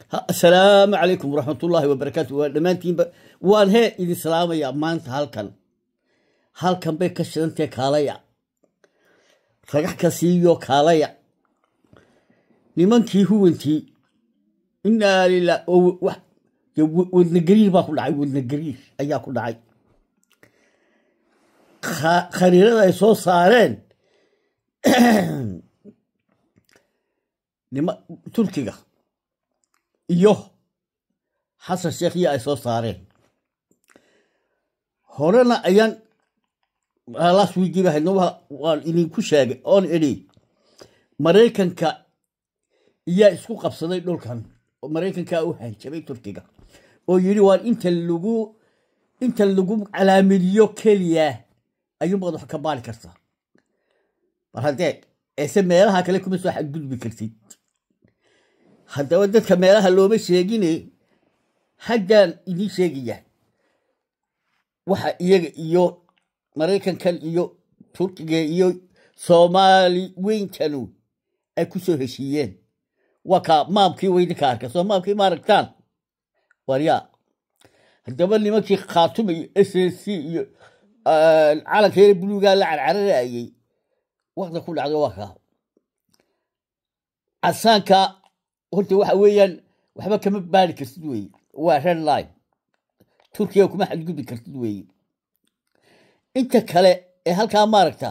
asalaamu calaykum waraxmatullaahi wabarakaatu waa dhammaantiinba waan hee idin salaamayaa maanta halkan halkan bay ka shidantahe kaalaya ragax ka siiyo kaalaya nimankii huwantii inaa lilah oo wax wadnagariir baa ku dhacay wadnagariir ayaa ku dhacay khariirada ay soo saareen nima turkiga iyo xasan sheekhiya ay soo saareen horena ayaan las wiigiiba haydno waan idinku sheegay oon idhi maraykanka iyaa isku qabsaday dhulkan oo maraykankaa u hanjabay turkiga oo yidhi waan inta lagu inta lagu calaamadiyo keliya ayuunbaad wax ka baari kartaa mar haddee eese meelaha kale kuma soo xadgudbi kartid haddaba dadka meelaha looma sheegine haddaan idiin sheegaya waxa iyaga iyo maraykankan iyo turkiga iyo soomaali weyntanu ay ku soo heshiiyeen waa kaa maamkii waydinka arka soo maamkii ma aragtaan waryaa haddaba nimankii khaatuma iyo s s c iyo calanka yare buluugaa la carcararayey wakta ku dhacdo waa kaa casaanka horta waxa weeyaan waxba kama baari kartid weeye waa red line turkiga kuma xadgudbi kartid weeye inta kale ee halkaa maaragta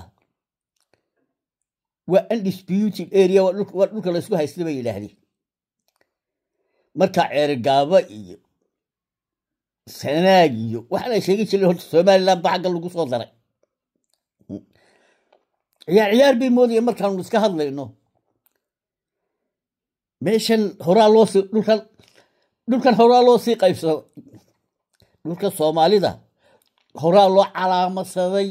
waa undisputed area waa dhulka laysku haysta bay yidhaahdeen marka ceerigaaba iyo sanaag iyo waxaana sheegi jireen horta somaliland ba xagga lagu soo daray ciyaar ciyaar bay moodayeen markaanu iska hadlayno meeshan horaa loo sii dhulkan dhulkan horaa loo sii qaybsado dhulka soomaalida horaa loo calaamadsaday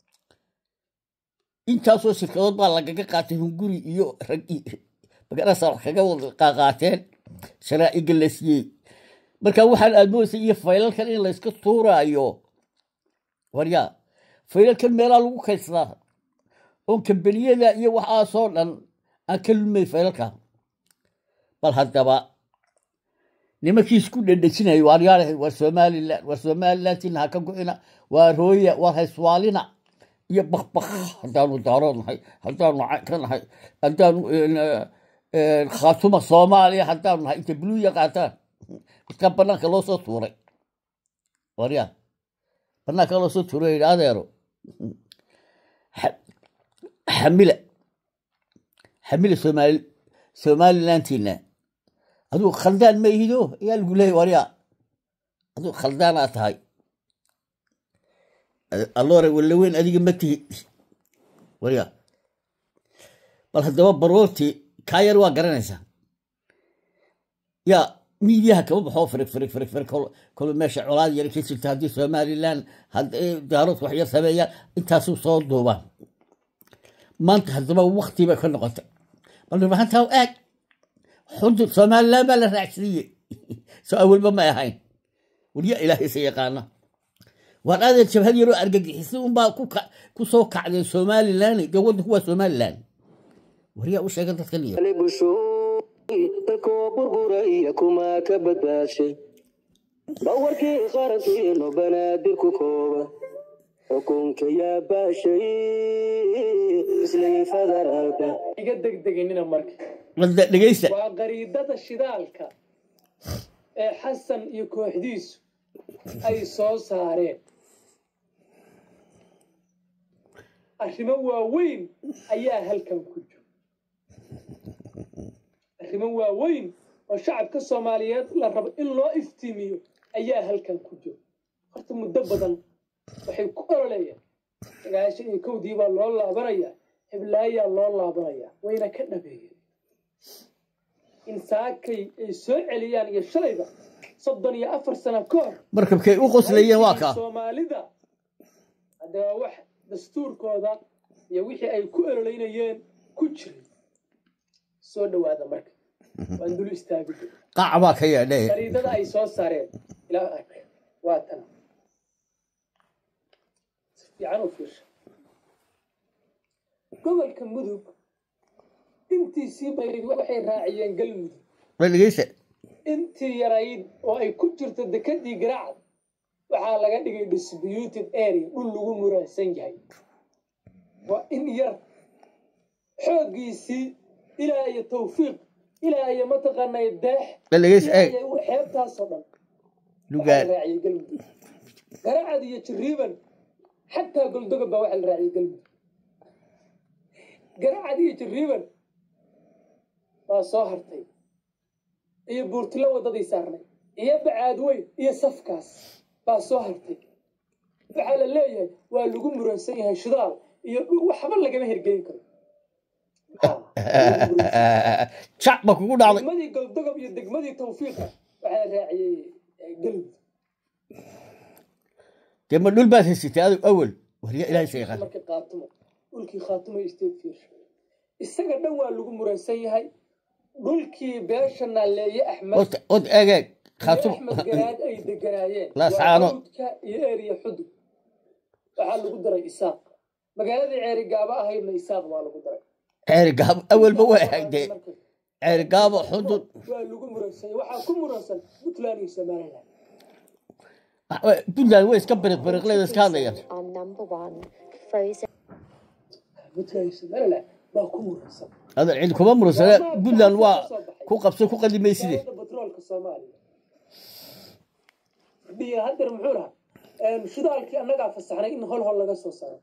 intaasoo shirkadood baa lagaga qaatay hunguri iyo rag magarasa wax kaga wada qaqaateen sharaa'iga la siiyey marka waxaan aad moodaysa iyo faylalkan in layska tuuraayo waryaa faylalkan meelaa lagu kaydsadaa oon kambaniyada iyo waxaasoo dhan aan ka lumay faylalka bal haddaba nimankii isku dhedhejinayo waaryaalahay waa somalilan waa somalilantina ha ka go-ina waa rooya waa hayswaalina iyo bakbak haddaanu daarood nahay haddaanu ka nahay haddaanu khaatuma soomaaliya haddaanu nahay inta buluuya qaataan midkaa banaanka loo soo tuuray waryaa banaanka loo soo tuuray yidhi adeero xamila xamila somaali somalilantina aduu khaldaan ma ihido ayaa lagu leeyay waryaa aduu khaldaanaa tahay alloore walaweyn adiga ma tihi waryaa bal haddaba baroorti kaa yar waa garanaysaa yaa miidiyaha kama baxoo firig firig firig firig kolo meesha colaad yar ka jirta haddii somaliland daarood wax yar sameeyaan intaasuu soo duubaan maanta haddaba wakti bay ka noqotay bal nimahantaa aag xudur somaliland baa la raacsiiye soo awalba may ahayn waryaa ilaahaysa yaqaana waan aadeen jabhad yaroo argagixisa unbaa ku soo kacdeen somaliland dee waddanku waa somaliland waryaa u sheega dadkan iyo dalkoo burburaya kuma ka badbaashay bawarkii qarankiino banaadir ku kooba xukunka yaa baashay islay federaalka iga degdeginina marka dhegeysta waa qariidada shidaalka ee xasan iyo kooxdiisu ay soo saareen arrimo waaweyn ayaa halkan ku jiro arrimo waaweyn oo shacabka soomaaliyeed la rabo in loo iftiimiyo ayaa halkan ku jiro horta muddo badan waxay ku ololayaan sagaashan iyo kowdii baa loo laabanayaa hiblaayaa loo laabanayaa wayna ka dhabeeyeen in saakay ay soo celiyaan iyo shalayba soddon iyo afar sano ka hor markabkay u qoslayeen waa kaa soomaalida hadde waa wax dastuurkooda iyo wixii ay ku ololeynayeen ku jiray soo dhowaada marka waan dul istaagi qaac baa ka yeedhe qariidada ay soo saareen ilaa ark waa tan si fiican u fiirsha gobolka mudug intiisii bayd waxay raaciyeen galmudug ma dhegeysta intii yarayd oo ay ku jirto dekadii garaacad waxaa laga dhigay disputed area dhul lagu muraansan yahay waa in yar xooggiisii ilaa iyo tawfiiq ilaa iyo mataqaanay deex dhaligays ilaa eeg iyo xeebtaasoo dhan waxaa lugaan la raaciyay galmudug garacad iyo jiriiban xataa goldogob baa waxaa la raaciyay galmudug garacad iyo jiriiban waa soo hartay iyo buurtilo waddadii saarnay iyo bacaad weyn iyo safkaas baa soo hartay waxaa la leeyahay waa lagu muransan yahay shidaal iyo dhul waxba lagama hergelin karo jac ba kugu dhacday degmadii goldogob iyo degmadii tawfiiqa waxaa la raaciyey eh, galmudug dee ma dhul baad haysatay adigu awal warya ilaahay sa yaqaan marka qaatumo dhulkii khaatumo state fiirsho isaga dhan waa lagu muransan yahay dhulkii beesha naaleeye axmed ota od egeeg iyo khaatum axmed garaad ay deganaayeen La waa saano. hawdka iyo eriya xudud waxaa lagu daray isaaq magaaladii ceeri gaaba ahaydna isaaq waa lagu daray ceeri gaabo awalba way ahayd dee Marka ceeri gaabo xudud waa lagu muransan yahay waxaa ku muransan puntland iyo somaliland puntland way iska biriq biriqleeda iska hadlayaan Our number one frozen puntland iyo somaliland baa ku muransan ada cid kuma murunsane puntland waa ku qabso ku qadimayside wasaaradda batroolka soomaaliya dhiya hadeer muxuu lahaa Een, shidaalkii annagaa fasaxnay in hol hol laga soo saaro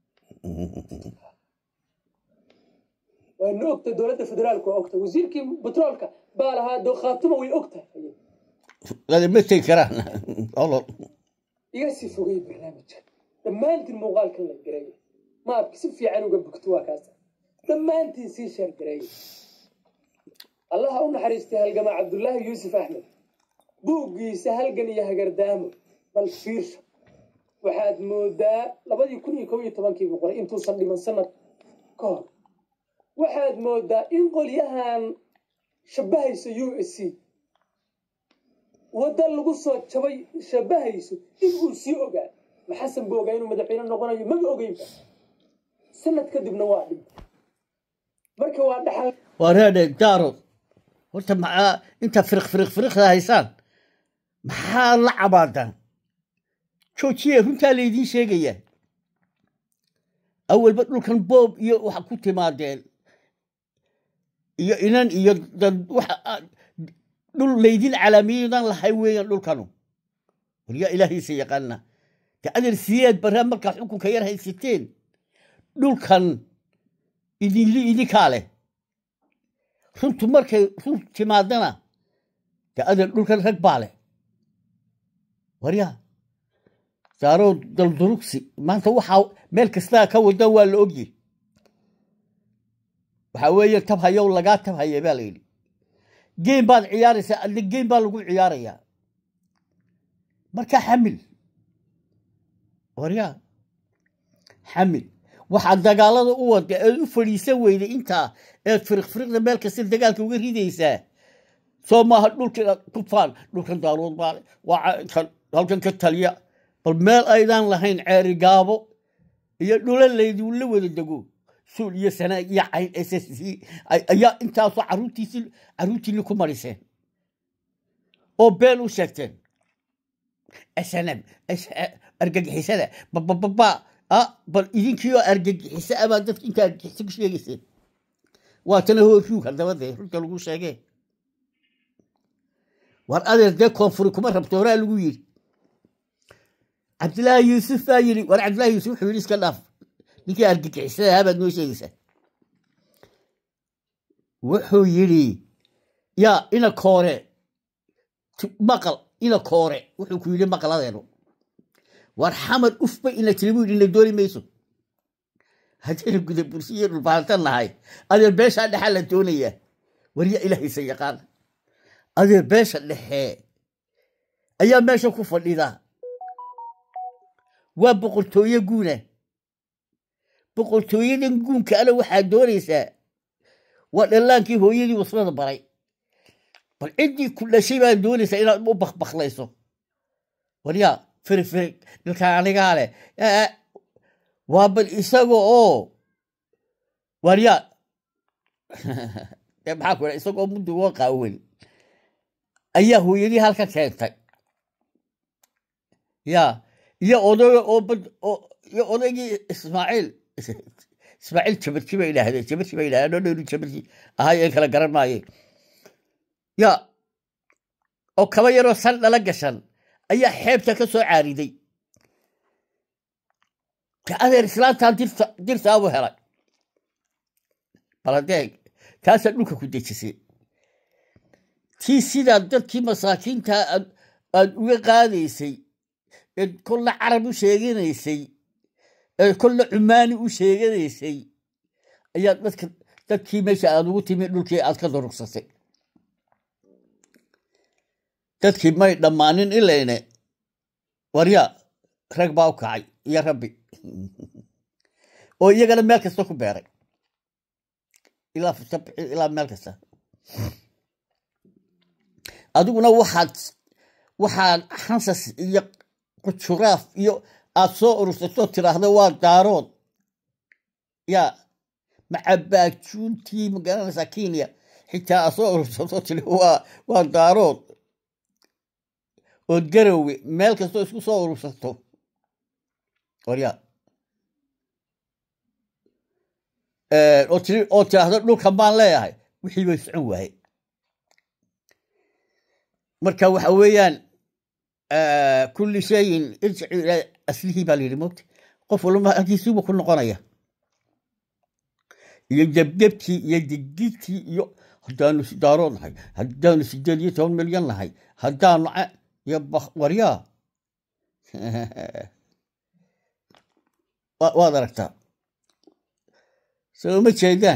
waana ogta dowladda federaalka waa ogta wasiirkii batroolka baa lahaa do khaatuma way ogtahay ada ma tegi karaan olol iga sii fogay barnaamijka dhammaantiin muuqaalkan la gareeya maabka si fiican uga bugto waa kaas dhammaantiin sii sheer gareeya allaha u naxariistay halgamaa cabdullaahi yuusuf axmed buuggiisa halgan iyo hagardaamo bal fiirsha waxaad moodaa labadii kun iyo kow iyo tobankii buu qoray intuusan dhiman sanad ka hor waxaad moodaa in qolyahan shabahaysa u s c wadda lagu soo jabay shabahayso in uu sii ogaa maxasan buu ogaa inuu madaxweyne noqonayo maga ogeynba sanad kadibna waa dhintay marka waa dhaxal waa reedhe daarood horta maxaa inta firiq firiq firiqda haysaan maxaa la cabaadaan joojiye runtaa laydiin sheegayaa awalba dhulkan boob iyo waxa ku timaadeen iyo inan iyo dad waxa aad- dhul laydin calaamiyadan lahay weeyaan dhulkanu waryaa ilaahiisa yaqaana de adeer sideed barraa markaa xukunka yar haysateen dhulkan idinli idinkaa leh runtu markay run timaadana de adeer dhulkan rag baa leh waryaa saaroo daldurugsi maanta waxaa meel kastaa ka wada waa la ogyi waxaa weeye tab hayow lagaa tab haye baa la yidhi geem baad ciyaaraysaa adna geem baa lagu ciyaarayaa marka xamil waryaa xamil waxaad dagaalada u wada eed u fadhiisan weyday intaa eed firiq firiqda meel kasta dagaalka uga ridaysaa soo maaha dhulka kufaan dhulkan daarood baa leh, waa ca- kan halkan ka taliya bal meel aydaan lahayn ceeri gaabo iyo dhula laydin la wada dego suul iyo sanaag iyo cayn s s c ay- ayaa intaasoo caruurtiisi caruurtiinni ku mariseen oo been u sheegteen snm argagixisada babababa ah bal idinkii oo argagixisa abaa dadka inta argagixisa ku sheegayseen waatana hoo ruug haddaba dee runta lagu sheegee war adeer dee koonfuri kuma rabto horaa lagu yidhi cabdilaahi yuusuf baa yidhi war cabdilaahi yuusuf wuxuu yidhi iska dhaaf ninkii argagixisada ahaa baad noo sheegaysaa wuxuu yidhi yaa ina koore tu- maqal ina koore wuxuu ku yidhi maqladeenu war xamar ufba ina tiri buu yidhi ina dooni mayso haddayna guda bursi iyo dhulbaantan nahay adeer beeshaa dhexaa la doonayaa warya ilaahaysa yaqaan adeer beesha dhexe ayaa meesha ku fadhida waa boqortooye guuna boqortooyadan guunka ana waxaa doonaysaa waa dhallaankii hooyadii wasnada baray bal ciddii ku dhashay baa doonaysaa inaad u bakbaklayso waryaa firi firi dhilkaan anigaa leh Ee, waa bal isaga oo waryaa dee maxaa ku dhaha isagoo mudigoo qaawan ayaa hooyadii halka keentay ya iyo oday oo bad oo iyo odaygii ismaaciil ismaaciil jabarji bay idhaahdeen jabarji bay idhahdeen oo dhowri jabarji ahay ee kala garan maaye ya oo kaba yaroo san dhala gashan ayaa xeebta ka soo caariday ka adeer islaantan dirta dirtaabu helay baladeeg taasaa dhulka ku dejisay tii sidaa dadkii masaakiinta aad aad uga qaadaysay ee kolla carab u sheeganaysay ee kolla cumaani u sheeganaysay ayaa dadka dadkii meesha aad ugu timi dhulkii aad ka durugsatay dadkii may dhammaanin ilayne waryaa rag baa u kacay iyo rabbi oo iyagana meel kasta ku beeray ilaa sabci ilaa meel kasta adiguna waxaad waxaad xansas iyo qujuraaf iyo aad soo urursatoo tiraahdo waa daarood yaa macabaajuuntii magaranaysaa kenya xitaa aad soo urursatoo tiri waa waa daarood ood garowe meel kastoo isku soo urursato waryaa oo tiri oo tiraahdo dhulkan baan leeyahay wixii bay socon waaye marka waxa weeyaan kulli shayin irjicu ilaa aslihii baa layidhi mogta qof walba halkiisuuba ku noqonaya iyo gebgebtii iyo digdigtii iyo haddaanu sidaarood nahay haddaanu sideed iyo toban milyan nahay haddaanu iyo waryaa waad aragtaa soo ma jeedaan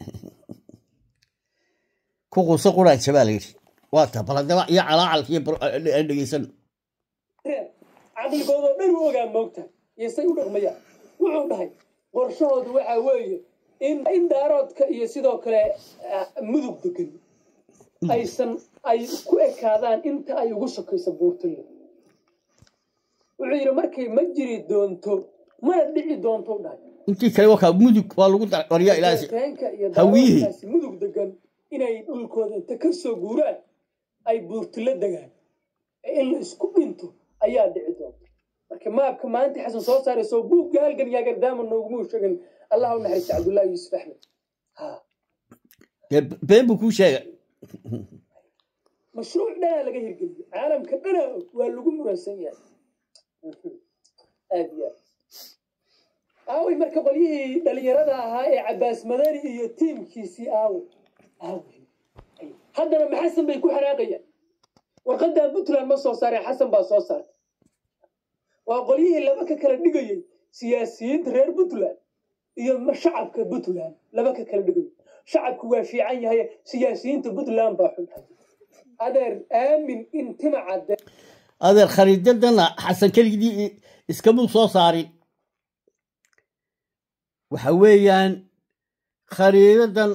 ku quuso quraansa baa layidhi waa taa baladaba iyo calaacalka iyo dhegeysan caqligoodoo dhan u ogaa moogta iyo say u dhaqmayaan wuxuu dhahay qorshahoodu waxa weeye in in daaroodka iyo sidoo kale mudug degan aysan ay ku ekaadaan inta ay ugu sokayso buurtale wuxuu yidhi markay ma jiri doonto mana dhici doonto dhahay intii kale wakaa mudug waa lagu daray waryaa ilaasi reenka iyo hawiyihii. daaroodkaasi mudug degan inay dhulkooda inta ka soo guuraan ay buurtilo degaan ee in la isku dhinto ayaa dhici doonta marka maabka maanta xasan soo saarayso buugga halgan yaagardaama noogumuu sheegin allah u naxariista cabdullaahi yuusuf axmed ha dee been buu kuu sheegay mashruuc dhanaa laga hirgeliyey caalamka dhanaa og waa lagu muransan yahay aad iyo aad aaway marka qolyihii dhalinyarada ahaa ee cabaas madani iyo tiimkiisii aaway aaway haddana ma xasan bay ku xanaaqayaan warqadan puntland ma soo saareen xasan baa soo saartay waa qolyihii laba ka kala dhigayey siyaasiyiinta reer puntland iyo ma- shacabka puntland laba ka kala dhigayay shacabku waa fiican yahay siyaasiyiinta puntland baa xun adeer aamin in tima cadde adeer khariidadana xasan keligii iskamuu soo saarin waxa weeyaan khariidadan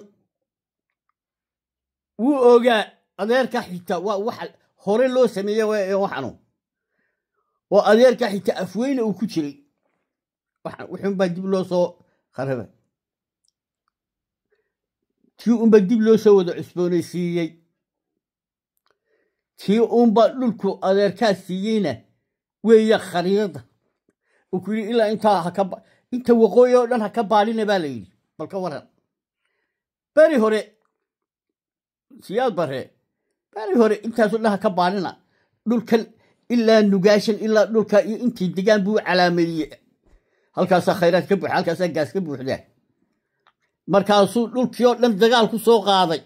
wuu ogaa adeerka xita waa waxa hore loo sameeye w waxanu oo adeerka xita afweyne uu ku jiray waxan wuxuunbaa dib loo soo kharaba tii unbaa dib loo soo wada cusboonaysiiyey tii unbaa dhulku adeerkaa siiyeyna weeya khariidada uu ku yidhi ilaa intaa haka ba- inta waqooyi oo dhan ha ka baadhina baa la yidhi bal ka waran beri hore siyaad bare beri hore intaasoo dhan ha ka baadhina dhulkan ilaa nugaashan ilaa dhulka iyo intii degaan buu calaameeyey halkaasaa khayraad ka buuxa halkaasaa gaas ka buuxdaa markaasuu dhulkii oo dhan dagaal ku soo qaaday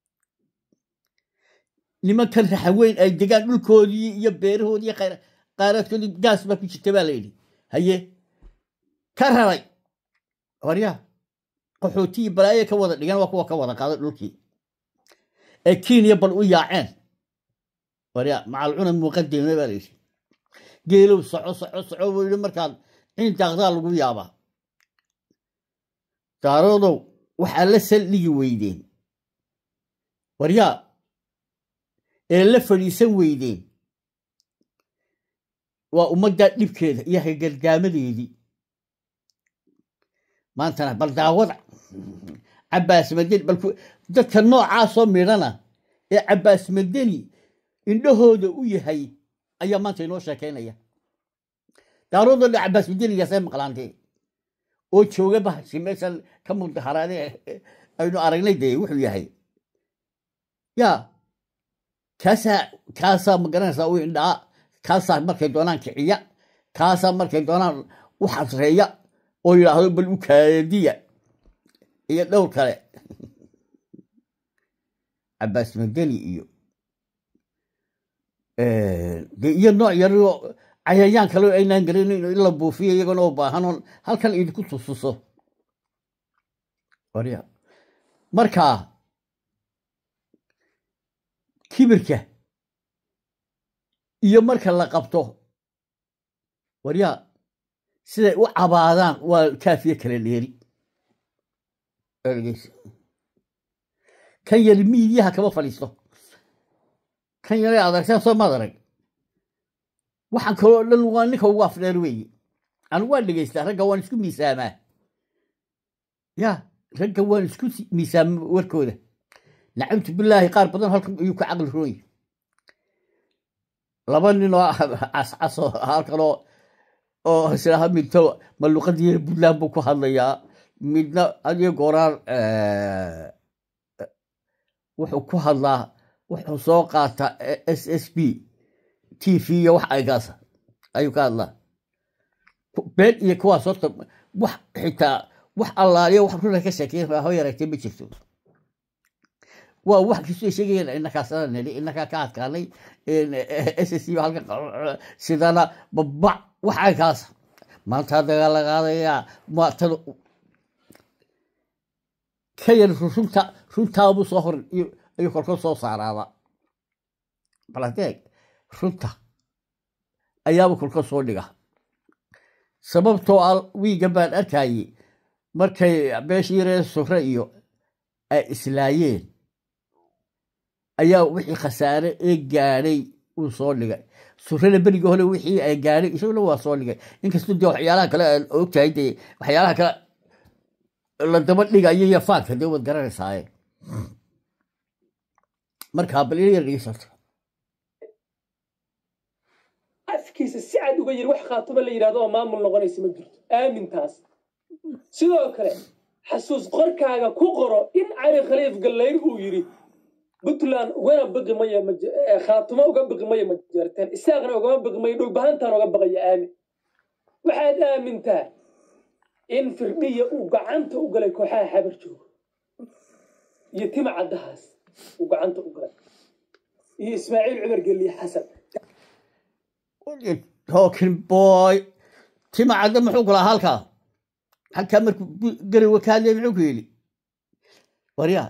nimankan raxaweyn ay degaan dhulkoodii iyo beerahoodii iyo khayra- khayraadkoodii gaas baa ku jirta baa la yidhi haye ka raray waryaa qaxootigii balaaye ka wada dhigan waa kuwa ka wada qaaday dhulkii ee kenya bal u yaaceen waryaa macalcuna muqadime baa la yidhi geelow soco soco soco buu yidhi markaad ciin daaqdaa lagu yaabaa daaroodow waxaa la saldhigi weydeen waryaa ee la fadhiisan weydeen waa ummaddaa dhibkeeda iyo hagardaamadeedii maantana bal daawada cabaas madeni bal ku- dadka noocaasoo midhana ee cabaas madeni indhahooda u yahay ayaa maanta inoo sheekeynaya daaroodoo dha cabaas midinigaasee maqlaantee oo jooga bahashi meeshan ka mudaharaade aynu aragnay dee wuxuu yahay ya kaasaa kaasaa magaranaysaa u indhaa kaasaa markay doonaan kiciya kaasaa markay doonaan u xasreeya oo yidhaahdo bal u kaadiya iyo dhowr kale cabaas madani iyo de iyo nooc yaroo cayayaan kale aynaan garanayn in la buufiyo iyagona oo baahanoon halkan idinku tususo warya marka kibirka iyo marka la qabto warya siday u cabaadaan waa kaafiye kale dheeri ergeysa kan yari miidiyaha kama fadhiisto kan yare adargtaan soo maad arag waxaan kaloo dhan waa ninka ugu afdheer weeye anigu waan dhegeystaa ragga waan isku miisaamaa ya ragga waan isku miisaama warkooda nacamtu bilaahi qaar badan halkan ayuu ka caqli rooy laba nin oo cascaso halkan oo oo islaaha midto maluqadii puntland buu ku hadlayaa midna adiyo gooraan wuxuu ku hadlaa wuxuu soo qaataa s s b t v iyo wax aygaasa ayuu ka hadlaa been iyo kuwaas horta wax xitaa wax allaaliyo wax runa ka sheekeyn ho yareegtay ma jirto waa wax kastoo sheegayeen inakaasana nili inakaa ka adkaanay s s b halka sidana babac wax aygaasa maanta dagaa la qaadayaa maatada ka yar runta runtaabuu soo hor ayuu kolkol soo saaraaba baladeeg runta ayaaba kolkol soo dhiga sababtoo a wiiga baan arkayey markay beeshii yaree sure iyo ay islaayeen ayaa wixii khasaare ee gaadhay uu soo dhigay surada beriga hore wixii ay gaadhay isaguna waa soo dhigay inkastoo dee waxyaalaha kale aan ogtahay dee waxyaalaha kale la daba dhigayo iyo faanka dee waad garanaysaaye markaa bal ina yar dhegeysato afkiisa si cad uga yiri wax khaatuma la yidhahdo oo maamul noqonaysa ma jirto aamintaas sidoo kale xasuus qorkaaga ku qoro in cali khaliif gallayr uu yidhi puntland ugana biqi maya khaatuma uga biqi maya ma jeerteen isaaqna ugama biqi maya dhulbahantaan uga baqaya aamin waxaad aamintaa in firdhiya uu gacanta u galay kooxaha xabar joogo iyo tima caddahaas uu gacanta u galay iyo ismaaciil cumar geliye xasan talking boy tima cadda muxuu kulaa halkaa halkaa markuu garowe ka hadlaya muxuu ku yidhi waryaa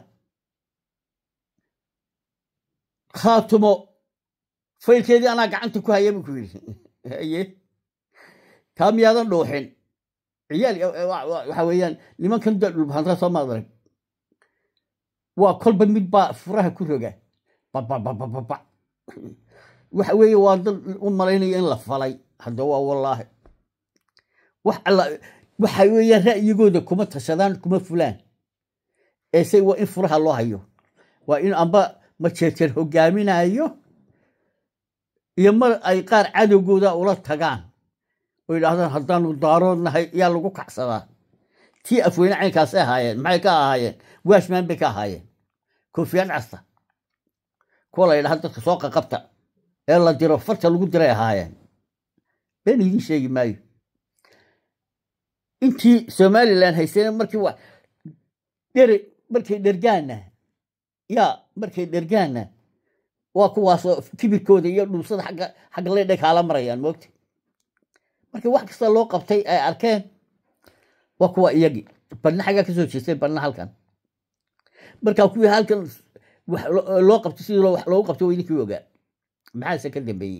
khaatumo faylkeedii anaa gacanta ku haya buu ku yidhi haye taa miyaadan dhuuxin ciyaal waxa weeyaan nimankan da dhulbahantaa soo maadarag waa kolba mid baa furaha ku roga babababababa waxa weeye waa dad u malaynaya in la falay hadda waa wallaahi wax alla waxa weeyaan ra'yigooda kuma tashadaan kuma fulaan eese waa in furaha loo hayo waa in amba majeerjeer hogaaminayo iyo mar ay qaar cadowgooda ula tagaan oo yidhaahdaan haddaanu daarood nahay yaa lagu kacsadaa tii afweyne caynkaasay ahaayeen maxay ka ahaayeen waashmaan bay ka ahaayeen koofiyad casta kuwa la yidhaha dadka soo qaqabta ee la diro farta lagu diray ahaayeen been idiin sheegi maayo intii somalilan haysteen markii wa dhere markay dhergaana yaa markay dhergaana waa kuwaasoo kibirkooda iyo dhuusada agga xagga leydhay kaala marayaan moogta markii wax kasta loo qabtay ay arkeen waa kuwa iyagii badna xaggaa ka soo jeestay badna halkan markaa kuwii halkan wax loo qabtay sidii wax loogu qabtay waa idinkii ogaa maxaase ka dambeeyey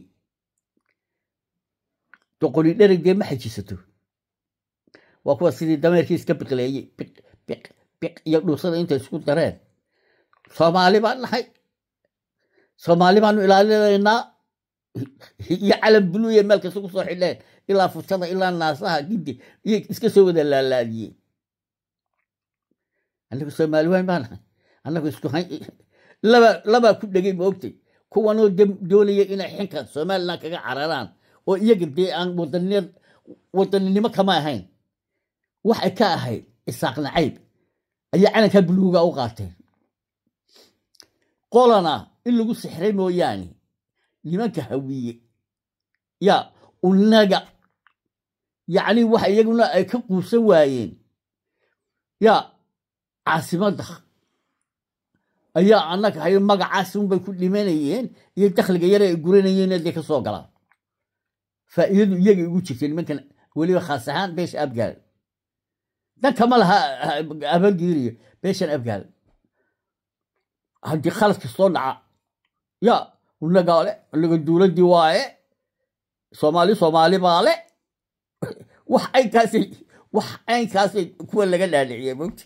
doqoni dhereg dee ma xajisato waa kuwa sidii dameerkii iska biqleeyey biq biq biq iyo dhuusada intay isku dareen soomaali baan nahay soomaali baanu ilaalinaynaa iyo calam buluuya meel kasta ku soo xidheen ilaa futada ilaa naasaha giddi iyo iska soo wada laalaadiyeen annagu soomaali waan baa nahay annagu isku hay laba labaa ku dhegay ma ogtay kuwanoo dam- doonaya inay xinka somalilan kaga cararaan oo iyaga dee aan wadaniya- wadaninimo kama ahayn waxay ka ahayd isaaq nacayb ayaa calankaa buluuga u qaateen qolana in lagu sixray mooyaane nimanka hawiye ya unaga yacni waxa iyaguna ay ka quusan waayeen ya caasimadda ayaa annaga hayo magacaasi unbay ku dhimanayeen iyo dakhliga yare ay guranayeen dee ka soo galaan faa'iidadu iyaga igu jirtay nimankan weliba khaas ahaan beesha abgaal dan kama laha abalgiiriyo beeshan abgaal haddii khalad kastoo dhaca ya unagaa le unaga dowladdii waaye soomaali soomaali baa le wax aynkaasay wax aynkaasay kuwa laga dhaadhiciyay mogta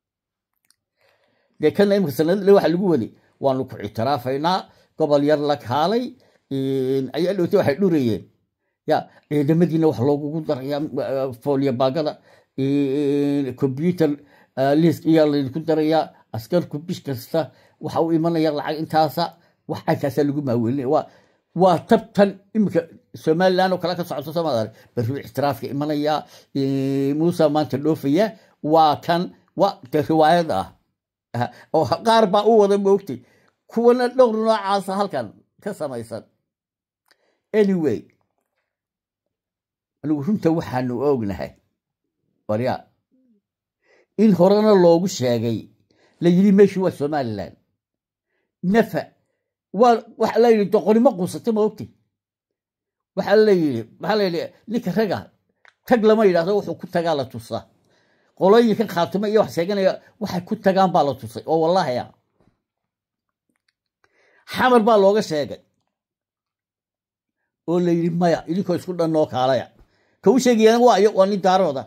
dee kana imika sanadle waxa lagu waday waanu ku ictiraafaynaa gobol yar la kaalay ayaa dhowtay waxay dhurayeen ya ciidamadiina wax loogugu darayaa fooliya baagada computer list iyaa laydinku darayaa askarku bish kasta waxa u imanaya lacag intaasa wax caynkaasa lagu maawelinaya waa waa tabtan imika somaliland oo kale ka socoto somaal barru ictiraafka imanaya muusa maanta dhoofaya waa kan wa de riwaayad ah oo qaar baa u wada moogtay kuwana dhowr noocaasa halkan ka samaysan anyway anigu runta waxaanu ognahay waryaa in horena loogu sheegay la yidhi meeshii waa somalilan nafa waa waxa la yidhi doqonimo quusata ma ogtay waxaa la yidhi maxaa la yidhi ninka raga tag lama yidhahdo wuxuu ku tagaa la tusaa qolooyinkan khaatimo iyo wax sheeganaya waxay ku tagaan baa la tusay oo wallaahi ah xamar baa looga sheegay oo la yidhi maya idinkoo isku dhan noo kaalaya ka u sheegayana waa iyo waa nin daarooda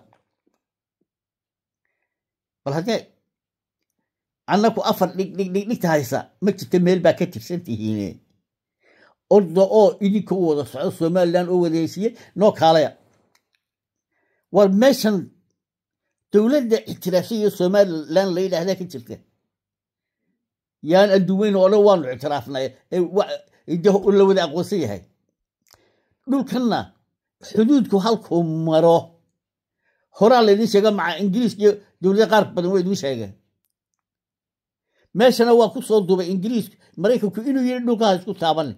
bal haddee annaku afar dhig dhig dhig dhigta haysa ma jirta meel baa ka tirsan tihiine orda oo idinka u wada socdo somalilan oo wadahaysiye noo kaalaya war meeshan dowladda ictiraafsha iyo somalilan la yidhaahdaa ka jirta yaan adduweyn oo dhan waanu ictiraafnay la wada aqoonsan yahay dhulkanna xuduudku halkuu maro horaa laydin sheega maca ingiriiska iyo dowlada qaar badan waa idin sheegeen meeshana waa ku soo duubay ingiriisku maraykanku inuu yidhi dhulkaha isku taaban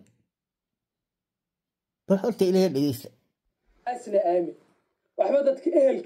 bal horta ilaha dhegeysta asna aamin waxba dadka ehelka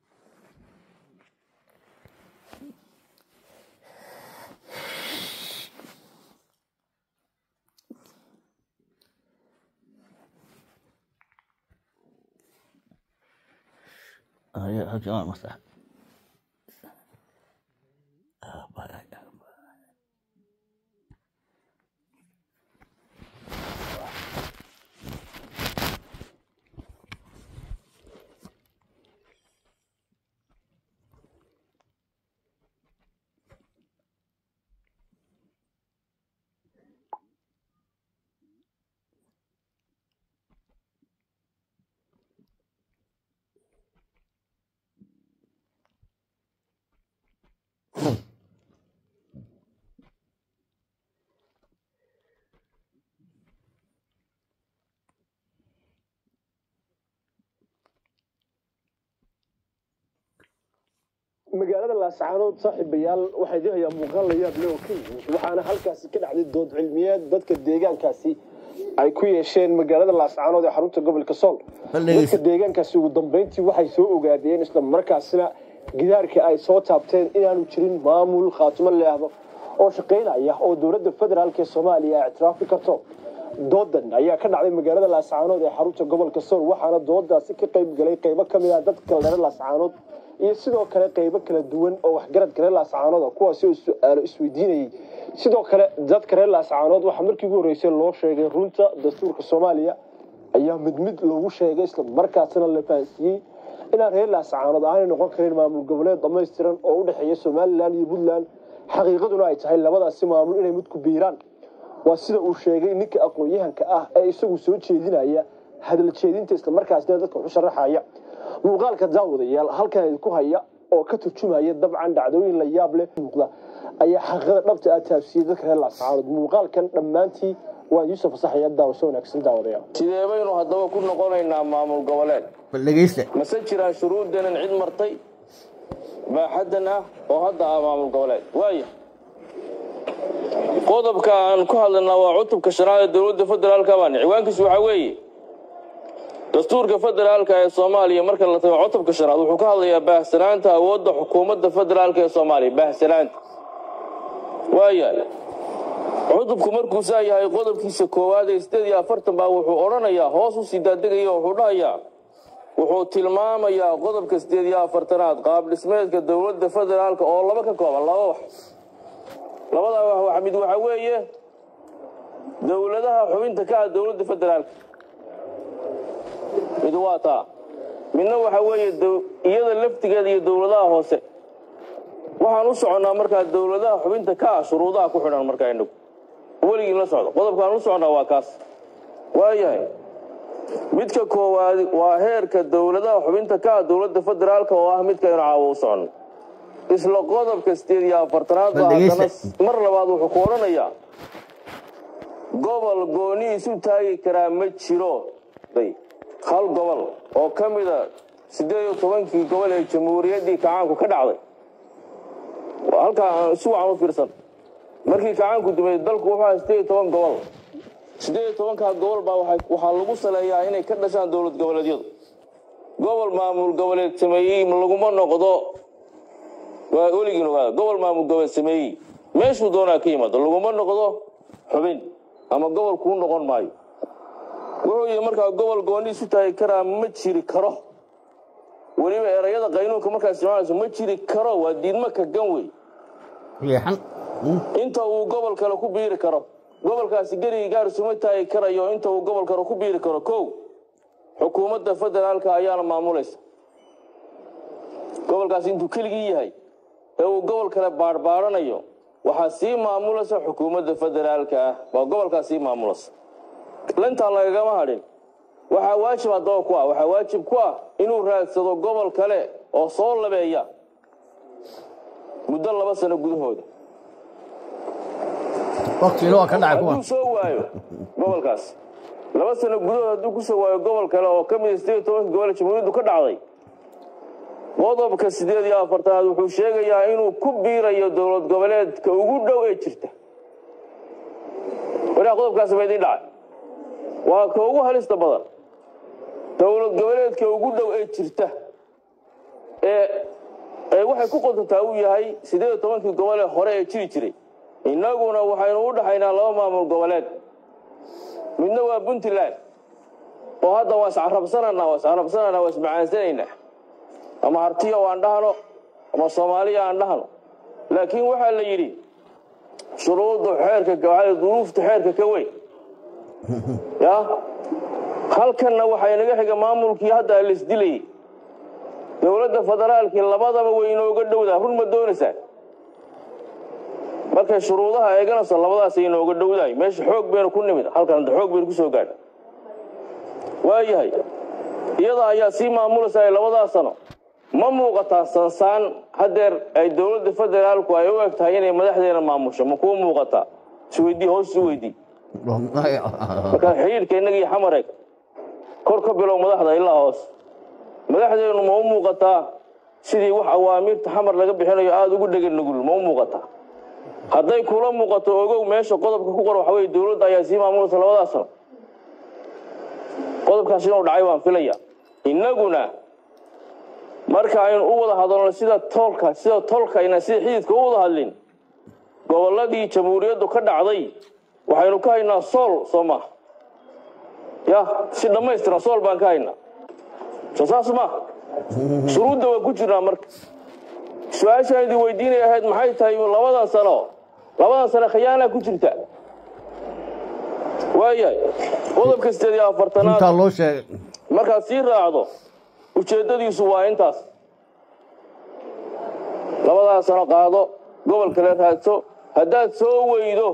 magaalada laascaanood saaxiibayaal waxaa idin hayaa muuqaal la yaab leh oo ka yimid waxaana halkaasi ka dhacday dood cilmiyeed dadka deegaankaasi ay ku yeesheen magaalada laascaanood ee xarunta gobolka sool dadka deegaankaasi ugu dambeyntii waxay soo ogaadeen isla markaasina gidaarkii ay soo taabteen inaanu jirin maamul khaatimo leehdo oo shaqaynaya oo dowladda federaalk ee soomaaliya ay ictiraafi karto doodan ayaa ka dhacday magaalada laascaanood ee xarunta gobolka sool waxaana doodaasi ka qayb galay qaybo ka mid ah dadka reer laascaanood iyo sidoo kale qaybo kala duwan oo waxgaradka reer laascaanood kuwaasi oo su-aalo isweydiinayay sidoo kale dadka reer laascaanood waxaa markii ugu horreysay loo sheegay runta dastuurka soomaaliya ayaa mid mid loogu sheegay isla markaasina la fahansiiyey inaan reer laascaanood aanay noqon karin maamul goboleed dhammaystiran oo u dhexeeya somalilan iyo puntland xaqiiqaduna ay tahay labadaasi maamul inay mid ku biiraan waa sida uu sheegay ninka aqoon-yahanka ah ee isagu soo jeedinaya hadal jeedinta islamarkaasina dadka waxu sharaxaya muuqaalka daawadayaal halkan idinku haya oo ka turjumaya dabcan dhacdooyin la yaab leh muuqda ayaa xaqiiqada dhabta ah taabsiyey dadka reer laascaanood muuqaalkan dhammaantii waa yuusuf fasaxaya daawasho wanaagsan daawadayaal sidee baynu haddaba ku noqonaynaa maamul goboleed bal dhegeysta mase jiraan shuruuddanan cid martay baaxaddan ah oo hadda ah maamul goboleed waaya qodobka aan ku hadlaynaa waa cutubka shanaad ee dowladda federaalka baan ciwaankiisu waxaa weeye dastuurka federaalka ee soomaaliya marka la tago cutubka shanaad wuxuu ka hadlayaa baahsanaanta awoodda xukuumadda federaalka ee soomaaliya baahsanaanta waaya cutubku markuu saa yahay qodobkiisa koowaad ee sideed iyo afartan baa wuxuu odhanayaa hoos u sii daadegaya wuxuu dhahayaa wuxuu tilmaamayaa qodobka sideed iyo afartanaad qaab dhismeedka dowladda federaalka oo laba ka kooban laba wax labadaa wax wax mid waxaa weeye dowladaha xubinta ka ah dowladda federaalka mid waa taa midna waxaa weeye dow- iyada laftigeeda iyo dowladaha hoose waxaan u soconnaa markaa dowladaha xubinta ka ah shuruudaha ku xidhan markaa inagu weligiin la socdo qodobkaan u soconnaa waa kaas waayahay midka koowaad waa heerka dowladaha xubinta ka ah dowladda federaalka oo ah midkaynu caawo u soconno isla qodobka sideed iyo afartanaad baa Dhegeysta. haddana mar labaad wuxuu ku odhanayaa gobol gooni isu taagi karaa ma jiro day hal gobol oo ka mida siddeed iyo tobankii gobol ee jamhuuriyaddii kacaanku ka dhacday Waa halkaa aan si wacan u fiirsan markii kacaanku dumay dalku wuxuu ahaa siddeed iyo toban gobol siddeed iyo tobankaa gobol baa waxay- waxaa lagu saleeyaa inay ka dhashaan dowlad goboleedyadu gobol maamul goboleed sameeyey laguma noqdo waa weligiin ogaada gobol maamul goboleed sameeyey meeshuu doonaa ka yimaado laguma noqdo xubin ama gobol kuu noqon maayo wuxuu yidhi markaa gobol gooni isu taagi karaa ma jiri karo weliba erayada qaynuunka markaa isticmaalayso ma jiri karo waa diidmo ka gan wey riixan inta uu gobol kale ku biiri karo gobolkaasi gerigi gaar isuma taagi karayo inta uu gobol kale ku biiri karo kow xukuumadda federaalka ayaana maamulaysa gobolkaasi intuu keligii yahay ee uu gobol kale baadhbaadhanayo waxaa sii maamulaysa xukuumadda federaalka ah waa gobolkaas sii maamulaysa lintaan lagagama hadhin waxaa waajib haddaba ku ah waxaa waajib ku ah inuu raadsado gobol kale oo soo labeeya muddo laba sano gudahooda waqtigina waa ka dhacay kuwan hadduu soo waayo gobolkaas laba sano gudahood hadduu ku soo waayo gobol kale oo ka mid a sideed iyo tobanka gobol ee jamhuuriyaddu ka dhacday qodobka sideed iyo afartanaad wuxuu sheegayaa inuu ku biirayo dowlad goboleedka ugu dhow ee jirta waraa qodobkaasi ma idiin dhacay waa ka ugu halista badan dowlad goboleedka ugu dhow ee jirta ee ee waxay ku qodantaa uu yahay sideed iyo tobankii gobol ee hore ee jiri jiray innaguna waxaynu u dhaxaynaa laba maamul goboleed midna waa puntland oo hadda waa iscarabsananaa waa iscarabsananaa waa ismacaansanaynaa ama hartiyo aan dhahno ama soomaaliya aan dhahno laakiin waxaa la yidhi shuruudda xeerka waxaa duruufta xeerka ka weyn ya halkanna waxaa inaga xiga maamulkii hadda laisdilayay dowladda federaalkii labadaba way inooga dhowdaa run ma doonaysaa markay shuruudaha eeganayso labadaasay inooga dhowdahay meesha xoog baynu ku nimid halkan hadda xoog baynu ku soo gaadhay waayahay iyada ayaa sii maamulaysa ay labadaas sano ma muuqataa sansaan haddeer ay dowladda federaalku ay u eg tahay inay madaxdeena maamusho ma kuu muuqataa isweydii hoos isu weydii markaa xidhiidhka innaga iyo xamareeg kor ka bilow madaxda ilaa hoos madaxdeenu ma u muuqataa sidii wax awaamiirta xamar laga bixinayo aada ugu dhegan nugul ma u muuqataa hadday kula muuqato ogow meesha qodobka ku qor waxa weye dowladda ayaa sii maamulaysa labadaas sano qodobkaas inuu dhacay waan filaya innaguna marka aynu u wada hadalno sida toolka sida tolkayna sida xididka u wada hadlin gobolladii jamhuuriyaddu ka dhacday waxaynu ka haynaa sool soo maha ya si dhammaystiran sool baan ka haynaa soo saas ma shuruudda waan ku jirnaa marka su-aashaan idin weydiinay ahayd maxay tahay labadan sano labadan sano khiyaanaa ku jirta waayahay qodobka sideed iyo afartanaad intaa loo sheegay markaad sii raacdo ujeeddadiisu waa intaas labadaas sano qaado gobol kale raadso haddaad soo weydo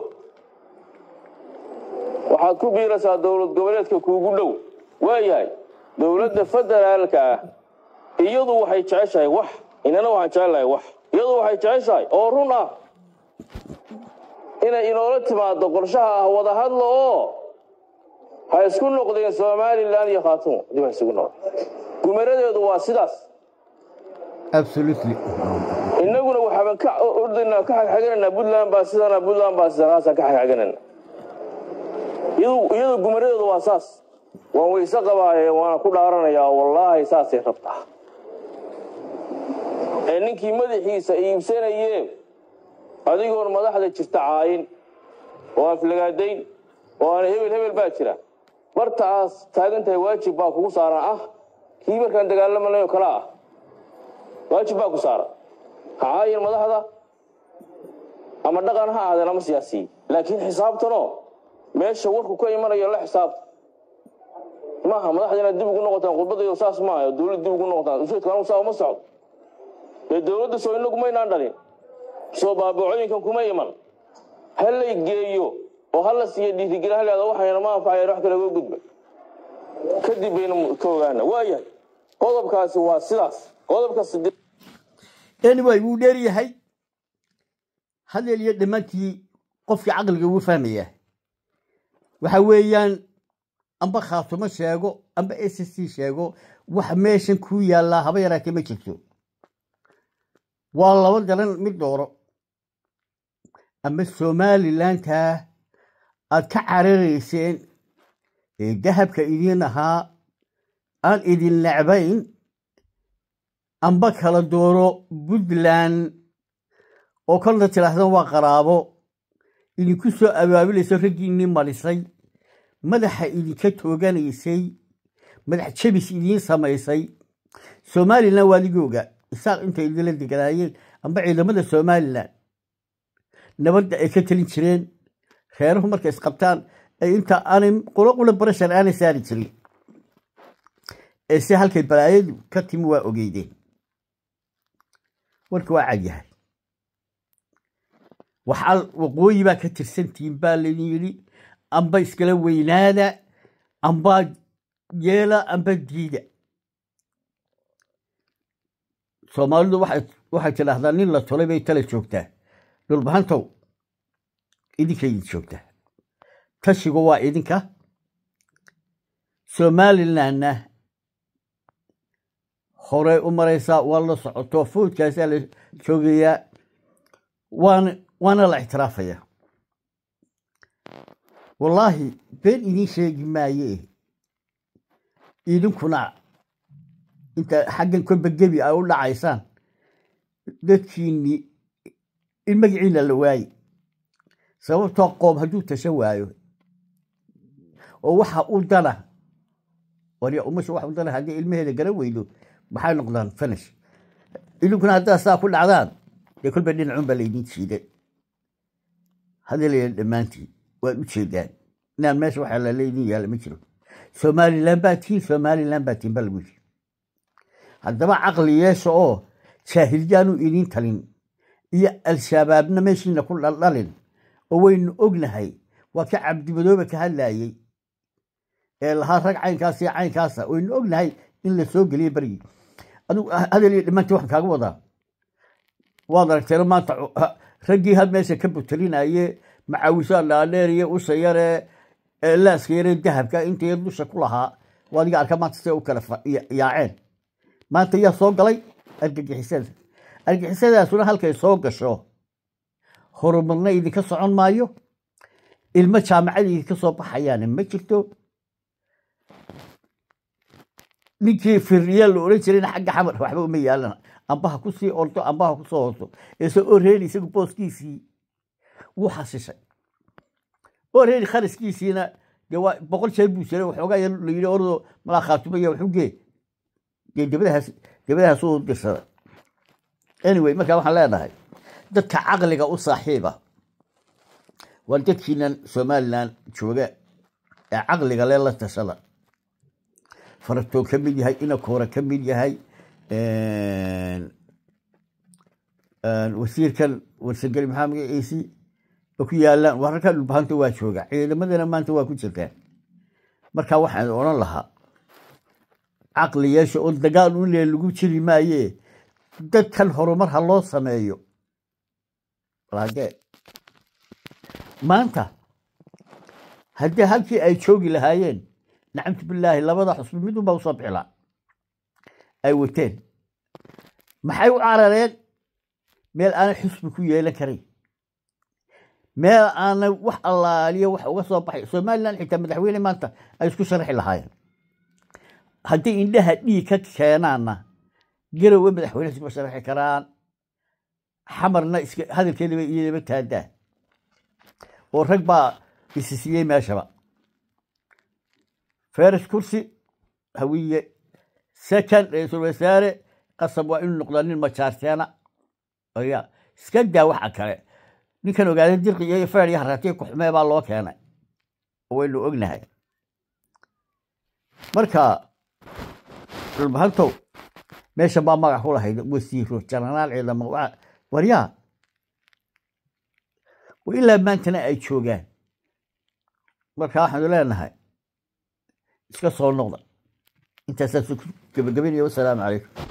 waxaad ku biiraysaa dowlad goboleedka kuugu dhow waayahay dowladda federaalka ah iyadu waxay jeceshahay wax inana waxaan jecelahay wax iyadu waxay jeceshahay oo run ah inay inoola timaado qorshaha ah wada hadlo oo ha isku noqdeen somalilan iyo khaatumo dib ha isugu noqdo gumaradeedu waa sidaas absolutely innaguna waxaaban ka ordaynaa ka xagxagananaa puntland baa sidana puntland baa sidana haasaan ka xagxaganana iyadu iyadu gumaradeedu waa saas waan weyse qabaaye waana ku dhaaranayaa wallaahi saasay rabtaa ee ninkii madaxiisa iibsanayee adigoon madaxda jirta caayin oo aflagaadayn oo aan hebel hebel baa jira barta aad taagan tahay waajib baa kugu saaran ah kii markaan dagaalamanayo kale ah waajib baa ku saaran ha caayin madaxda ama dhaqan ha ahaadeen ama siyaasiyi laakiin xisaabtanoo meesha warku ka imanayo la xisaabta maaha madaxda inaad dib ugu noqotaan khudbadaydo saas maaha dowlad dib ugu noqotaan ujeedku anigu saa uma socdo dee dowladda soo inagu maynaan dhalin soo baabacooyinkan kuma iman ha lay geeyo oo ha la siiya dhiirigelin haleeda waxayna ma anfacayeen wax kale uga gudba kadib bayna ka ogaana waayahay qodobkaasi waa sidaas qodobka sideed anyway wuu dheer yahay hadeel iyo dhammaantii qofkii caqliga ugu fahmaya waxa weeyaan amba khaatumo sheego amba s c sheego wax meeshan ku yaallaa haba yaraatee ma jirto waa laba daran mid dooro ama somalilantaa aad ka cararayseen ee dahabka idiin ahaa aan idin necbayn amba kala dooro puntland oo kolna tidhaahdan waa qaraabo idinku soo abaabulayso raggiinnii marisay madaxa idinka tooganaysay madax jabis idiin samaysay somalilan waa ligooga isaaq intay idinla deganaayeen amba ciidamada somalilan nabadda ay ka telin jireen reeruhu markay isqabtaan ay inta aanay qulo qula barashar aanay saari jirin ee se halkay balaayadu ka timi waa ogeydeen warka waa cadyahay waxaa waqooyi baa ka tirsantihiin baa laydin yidhi amba iskala weynaada amba yeela amba diida soomaalidu waxay tidhaahdaa nin la tolay bay tala joogtaa dhulbahantow idinka idin joogtaa tashigu waa idinka somalilandna horey u maraysaa waa la socoto foodkaasaa la joogayaa waan waana la ictiraafaya wallaahi been idiin sheegi maaye idinkuna inta xaggan kolba gebi ay u dhacaysaan dadkiinni in magaciina la waaye sababtoo qoom hadduu tasha waayo oo waxa u dana warya umasha wax u dana haddii ilmaheeda garan weydo maxay noqdaan finish idinkuna haddaad saa ku dhacdaan dee kolba dhinacun baa laydin jiiday hadalaya dhammaantiin waad u jeedaan inaan meesha waxa laleydin yaalla ma jiro somalilan baa tihiin somalilan baa tihiin baa lagu yiri haddaba caqli yeesha oo jaahilyaanu idiin talin iyo al-shabaabna meeshiina ku dhaldhalin oo waynu ognahay waa ka cabdimadoobe ka hadlaayey ee lahaa rag caynkaas iyo caynkaasa waynu ognahay in la soo geliyey berigii adigu hadal iyo dhammaantii waxaan kaaga wadaa waad aragteeno maanta raggii had meesha ka butelinaye macaawisaa dhaadheer iyo usha yare laaska yare dahabka intay dusha ku lahaa waa adiga arka maanta siday u kala yaaceen maanta yaa soo galay argagixisada argagixisadaasuna halkay soo gasho horumarna idinka socon maayo ilmo jaamacada idinka soo baxayaana ma jirto ninkii firriyaa la oran jirayna xagga xamar waxba uma yaalana ambaha kusii ordo ambaha kusoo horto eese oreeli isagu booskiisii wuu xasishay oreeli kharaskiisiina dee waa boqol jeer buu jiray waxoogaa yar la yidhi ordo malaa khaatumaya waxu gee dee debadahaas debadahaas uu dirsada anyway markaa waxaan leenahay dadka caqliga u saaxiiba waa dadkiinan somalilan jooga ee caqliga le la tashada faratoo ka mid yahay inakoora ka mid yahay wasiirkan warsangeli maxaa magaciisi oo ku yaalaan wararka dhulbahanta waa jooga ciidamadana maanta waa ku jirtaan marka waxaan odhan lahaa caqli yeesha oo dagaal un lee lagu jiri maaye dadkan horumar ha loo sameeyo lage maanta haddii halkii ay joogi lahaayeen nacamtu bilaahi labada xusbi midunba usoo bixilaa ay wateen maxay u carareen meel aanay xusbi ku yeelan karayn meel aanay wax allaaliyo wax uga soo baxay somalilan xitaa madaxweyne maanta ay isku sharaxi lahaayeen haddii indhaha dhiig ka keenaanna garowe madaxweyne iskuma sharaxi karaan xamarna iska hadalkeedaba iyadaba taadaa oo rag baa isi siiyey meeshaba feres kursi hawiye second ra-iisul wasaare qasab waa inuu noqdaa nin majaarteena ya iska daa waxa kale ninkan ogaadeen dirqi iyo feer iyo haratiya kuxumee baa loo keenay oo waynu ognahay marka dhulbahantow meeshan baa magac ku lahayd wasiiro janaraal ciidamo waryaa ilaa maantana ay joogaan marka waxaanu leenahay iska soo noqda intaasaa gabagabaynaya wasalaamu calaykum